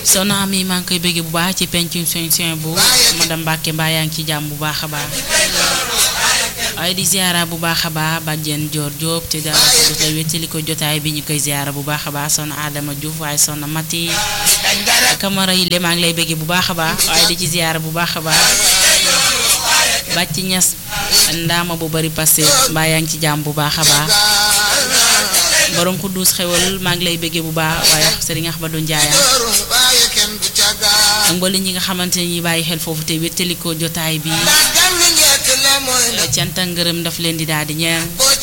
soxna Ami maa ngi koy bëgg bu baax ci pencum soñ soñ bu madame Mbacke mbaa yaa ngi ci jàmm bu baax a baax waaye di ziara bu baax a baax bàjjen Dior Diop te daal di wéttali ko jotaay bi ñu koy ziara bu baax a baax soxna Adama Diouf waaye soxna Mati Camara yi le maa ngi lay bëgg bu baax a baax waaye di ci ziara bu baax a baax bàcc ñas ndaama bu bari passé mbaa yaa ngi ci jàmm bu baax a baax borom xudduus xewal maa ngi lay bëggee bu baax waaye Serigne Ahmadou Ndiaye ak mboolem ñi nga xamante ne ñi bàyyi xel foofu te wéttalikoo jotaay bi cant ak ngërëm daf leen di daal di ñeel